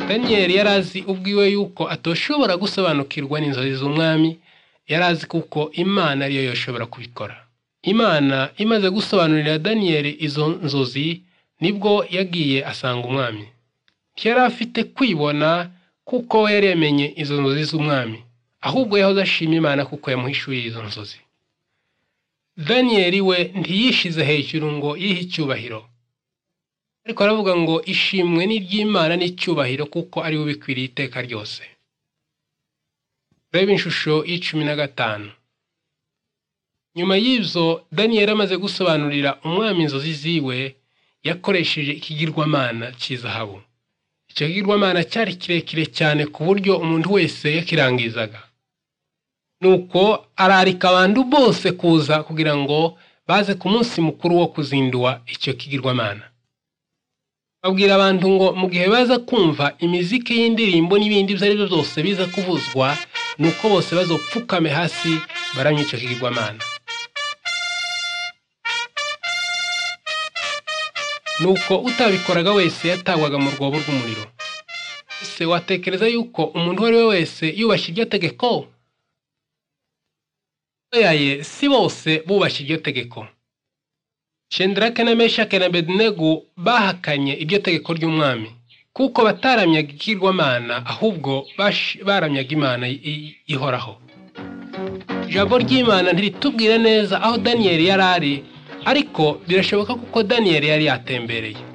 daniyeli yari azi ubwiwe yuko atoshobora gusobanukirwa n'inzozi z'umwami yari azi kuko imana ariyo yoshobora kubikora imana imaze gusobanurira daniyeli izo nzozi nibwo yagiye asanga umwami yari afite kwibona kuko we yari yamenye izo nzozi z'umwami ahubwo yahoze ashima imana kuko yamuhishuriye izo nzozi daniyeli we ntiyishize hejuru ngo yihe icyubahiro ariko aravuga ngo ishimwe n'iry'imana n'icyubahiro kuko ari we ubikwiriye iteka ryose reba inshusho y'icumi na gatanu nyuma y'ibyo daniyeli amaze gusobanurira umwami inzozi ziwe yakoresheje ikigirwamana cy'izahabu icyo kigirwamana cyari kirekire cyane ku buryo umuntu wese yakirangizaga nuko ararika abantu bose kuza kugira ngo baze ku munsi mukuru wo kuzindua icyo kigirwamana babwira abantu ngo mu gihe baza kumva imiziki y'indirimbo n'ibindi ibyo ari byo byose biza kuvuzwa ni uko bose bazopfukame hasi baramye icyo kigirwamana nuko utabikoraga wese yatagwaga mu rwobo rw'umuriro ese watekereza yuko umuntu uwo ari we wese yubashye iryo tegeko yaye si bose bubashye iryo tegeko shendrake na meshake na bedenego bahakanye iryo tegeko ry'umwami kuko bataramyaga ikigirwamana ahubwo baramyaga imana ihoraho ijambo ry'imana ntiritubwire neza aho daniyeli yari ari ariko birashoboka kuko daniyeli yari yatembereye